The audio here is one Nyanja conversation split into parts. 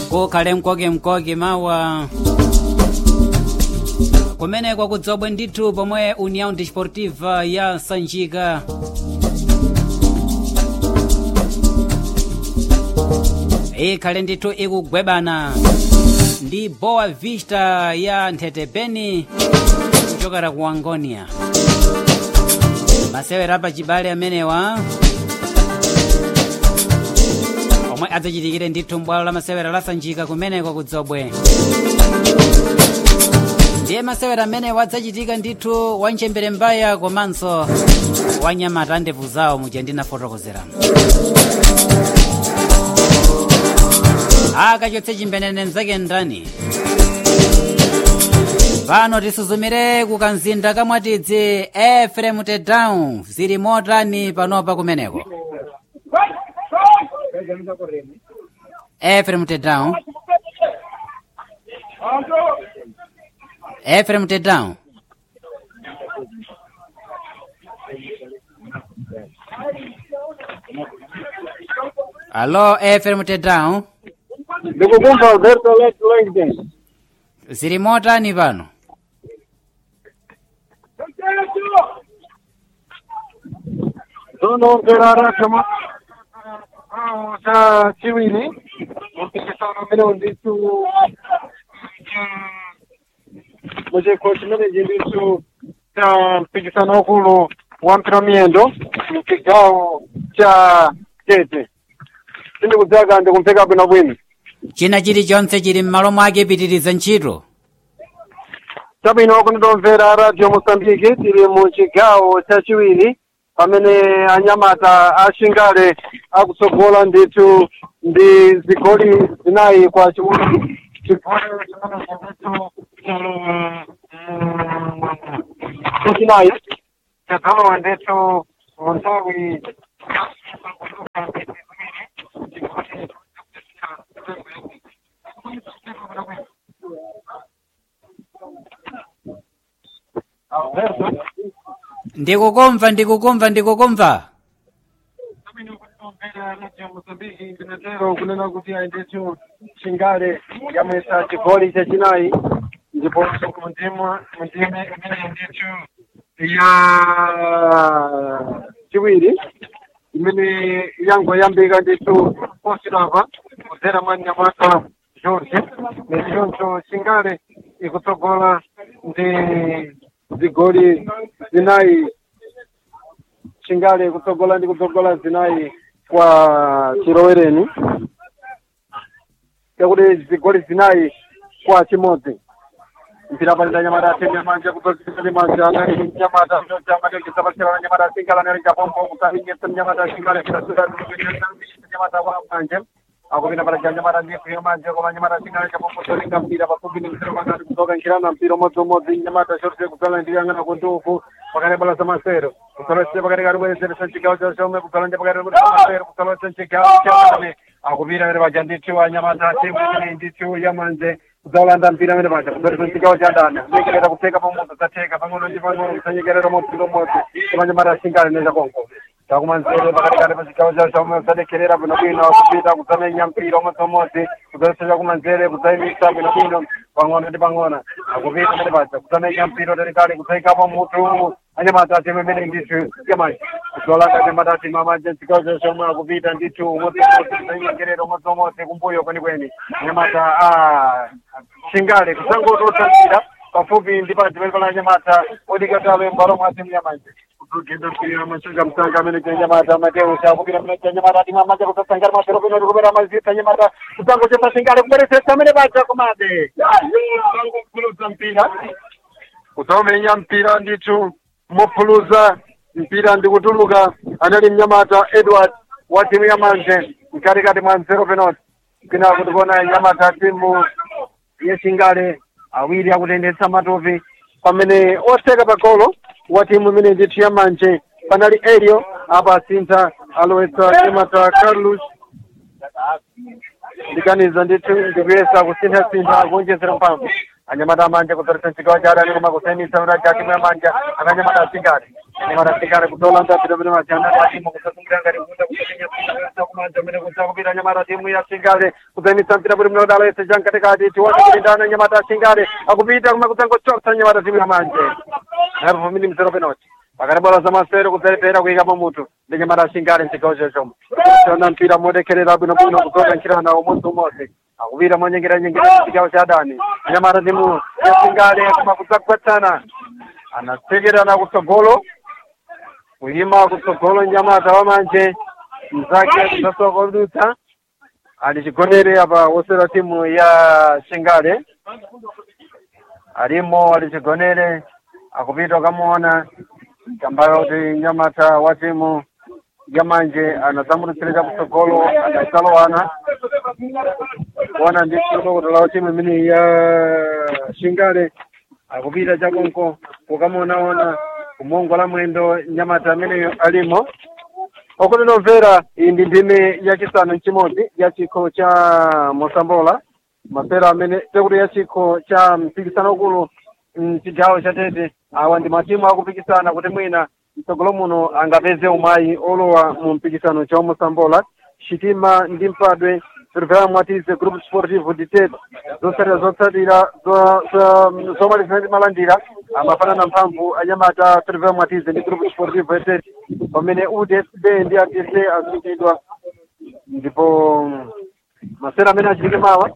kukhale mkoke mkoke mawa kumeneko kudzobwe ndithu pomwe união desportiva ya sanjika ikhale ndithu ikugwebana ndi boa vista ya nthetepeni kuchokera ku angonia masewera pa chibale amenewa omwe adzachitikire ndithu mbwalo la masewera la sanjika kumeneko kudzobwe ndiye masewera amenewa adzachitika ndithu wa mchembere mbaya komanso wa nyamata ndevu zawo muja ndinafotokozeramo akachotse chimbenene mzake ndani pano tisuzumire ku kanzinda kamwatidzi efrem tedown zili motani panopa kumeneko efrem tedown efrem tedown alo efrem tedown ndikukumva alberto langden zili motani pano zonomvera chama cha chiwiri mpikisano umene ndithu muchikho chimenechi ndithu cha mpikisano wakulu wa mpira miyendo mchigawo cha tete sindikudzaka ndikumveka bwinobwino china chilichonse chili m'malo mwake pitiriza ntchito chabwino kunitomvera radio mosambiki tili mu chigawo chachiwiri pamene anyamata ashingale akutsogola ndithu ndi zigoli zinayi kwa chimodzi chigoli chimenechi ndithu chalowa chachinayi chadzalowa ndithu mu nthawi ndikukumva ndikukumva ndikukumva ndinatero kunena kuti aindithu chingale yamwesa chigoli chachinayi ndipo mundima mundime imene ndithu ya chiwiri imene yangoyambika ndithu posilava kudzera mwa nyamata george nechoncho chingale ikutsogola ndi zigoli zinayi chingale kutsogola ndi kutsogola zinayi kwa chilowereni yakuti zigoli zinayi kwa chimodzi mpira palita nyamata atenge manja kutozikali manja anali nyamata chamatengesa pasirana nyamata asingala anali chapombo kusaringesa nyamata asingala nyamata kwa manje akupita pala cha nyamata ndifu yomanje koma nyamata asingala chapombo tolinga mpira pafupi ni mpira pakati kutoka nkirana mpira umodzi umodzi nyamata shorte kutala ndiyang'ana kuntuku pakati pala za masero kusalosire pakati kati bwezeresa chigawo cha chomwe kusalonje pakati kuti masero kusalosire chigawo cha akupita pere paja ndithu anyamata timu imene ndithu yamanje kudzawulanda mpira amene paja kudzatisa chigawo cha dana nyekerera kutheka pamodzi zatheka pang'ono ndi pang'ono kusanyekerera mompira umodzi kumanyamata asingale nechakonko takumanzere pakatikati pa chigawo cha chomwe kusadekherera bwinobwino kupita kudzamenya mpira umodzi umodzi kudzalesa chakumanzere kudzayimisa bwinobwino pang'ono ndi pang'ono akupita amene paja kudzamenya mpira utalikali kudzayikapo mutu anyamata atimu imene ndithu yamanje kudzawulanda anyamata atimu amanje chigawo cha chomwe akupita ndithu umodzi umodzi kudzayinyengerera umodzi umodzi kumbuyo kwenikweni anyamata chingale kudzangototsa mpira pafupi ndi padzimene pala anyamata odikatawe mbalo mwa timu yamanje kugenda mpira mashanga msanga amene chanyamata mateo chakupira mene chanyamata atimu amanje kudzasangana masero pino tikupera mazita anyamata kudzangochesa chingale kubweresetsa amene paja komabe kudzangopulutsa mpira kudzamenya mpira ndithu mopuluza mpira ndikutuluka anali mnyamata edward wa timu ya manje mkatikati mwa nzero penalty kina kuti kuona nyamata timu yechingale awiri akutendetsa matopi pamene oseka pa golo wa timu imene ndithu ya manje panali elio apa asintha alowetsa nyamata carlos ndikaniza ndithu ndikuyesa kusinthasintha kuonjezera mphamvu anyamata amanja kudzaletsa chigawo cha adani koma kusayimisa mraja timu ya manja akanyamata asingale anyamata singale kutola ndapita pene majana atimo kusasungira ngati kunda kutenya kumanja mene kuza kupita anyamata timu ya singale kuzaimisa mpira buli mnodala yese jankatikati tiwona kulindana anyamata singale akupita kuma kuzangochotsa anyamata timu ya manje napo mini mzero penalty pakati bola za masero kudzerepera kuyikamo mutu ndi nyamata singale mchigawo chochomo tiona mpira modekherera bwinobwino kuzoka nkhirana umodzi umodzi akupita monyengeranyengera mchigawo cha adani anyamata timu ya singale kuma kudzagwatsana anatsekerana kutsogolo kuyima kutsogolo nyamata wamanje mzake kusasoka kudutsa ali chigonere apa wosera timu ya singale alimo ali chigonere akupita ukamuona kambayo kuti nyamata wa timu yamanje anadzamutitsirika kutsogolo adasalowana kuona ndi kutokotola wa timu imene ya shingale akupita chakonko kukamuonaona kumongola mwendo nyamata ameneyo alimo okuti nomvera iyi ndi ndime yachisanu nchimodzi ya chikho cha mosambola masera amene tekuti ya chikho cha mpikisano ukulu mchigawo cha tete awa ndi matimu akupikisana kuti mwina mtsogolo muno angapeze umayi olowa mu mpikisano cha mosambola chitima ndi mpadwe silvera mwatize group sportivo ditet zotsatira zotsatira zo- zo- zomaliza ndi malandira amafanana mphamvu anyamata silvera mwatize ndi group sportivo etet pamene udsb ndi adc azikidwa ndipo masera amene achitike mawa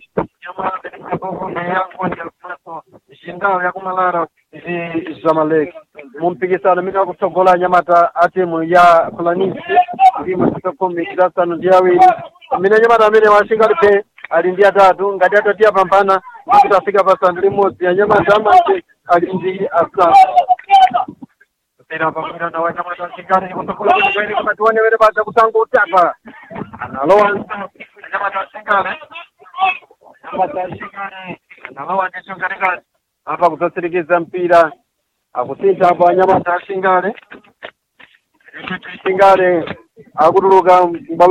xindawo yakumalara zamaleki mu mpikisano amene akutsogola anyamata a timu ya fulanisi ndi masika khumi chidasanu ndi awiri amene anyamata amene washingali pe ali ndi atatu ngati atatu yapambana ndikuti afika pasanu limodzi anyamata amanje ali ndi asanu pamwirana wa nyamata ashingale kutsogolo kwenikweni pakati wanewere baza kutanga utapa analowa anyamata ashingale anyamata ashingale analowa ndicho katikati apa kusatsirikiza mpira akusintha apo anyamata ashingale ashingale akutuluka mbalo